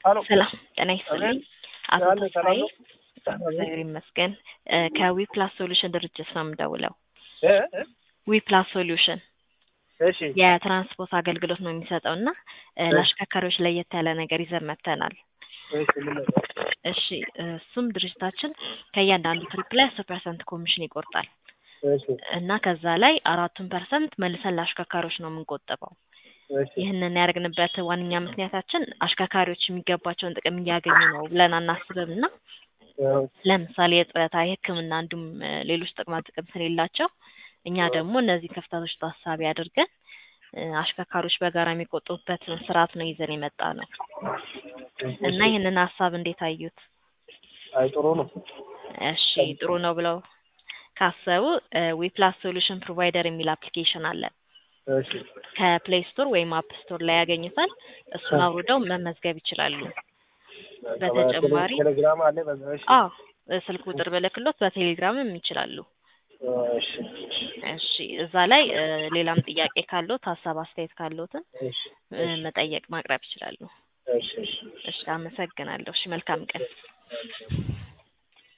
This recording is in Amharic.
ሀሎ ሰላም ጤና ይስጥልኝ። አቶ ያለ ተስፋዬ ሰላም ነው? እግዚአብሔር ይመስገን። ከዊ ፕላስ ሶሉሽን ድርጅት ነው የምደውለው። እ? ዊ ፕላስ ሶሉሽን እሺ የትራንስፖርት አገልግሎት ነው የሚሰጠው እና እ፣ ለአሽከርካሪዎች ለየት ያለ ነገር ይዘን መጥተናል። እሺ ምን ነበር? እሺ እሱም ድርጅታችን ከእያንዳንዱ ትሪፕ ላይ አስር ፐርሰንት ኮሚሽን ይቆርጣል እሺ እና ከዛ ላይ አራቱን ፐርሰንት መልሰን ለአሽከርካሪዎች ነው የምንቆጥበው። እሺ ይህንን ያደረግንበት ዋነኛ ምክንያታችን አሽከርካሪዎች የሚገባቸውን ጥቅም እያገኙ ነው ብለን አናስብም እና ያው ለምሳሌ የጡረታ፣ የሕክምና እንዲሁም እ፣ ሌሎች ጥቅማ ጥቅም ስለሌላቸው እኛ ደግሞ እነዚህ ክፍተቶች ታሳቢ አድርገን እ፣ አሽከርካሪዎች በጋራ የሚቆጡበትን ስርዓት ነው ይዘን የመጣ ነው እና ይህንን ሀሳብ እንዴት አዩት? አይ ጥሩ ነው። እሺ ጥሩ ነው ብለው ካሰቡ ዊፕላስ ሶሉሽን ፕሮቫይደር የሚል አፕሊኬሽን አለ። እሺ ከፕሌይ ስቶር ወይም አፕ ስቶር ላይ ያገኙታል። እሱን አውርደው መመዝገብ ይችላሉ። በተጨማሪ ቴሌግራም አለ በዛ እሺ አዎ ስልክ ቁጥር ብልክሎት በቴሌግራምም ይችላሉ። እሺ እሺ እዛ ላይ እ፣ ሌላም ጥያቄ ካለዎት ሀሳብ አስተያየት ካለዎትን እሺ እ፣ መጠየቅ ማቅረብ ይችላሉ። እሺ እሺ እሺ አመሰግናለሁ። እሺ መልካም ቀን።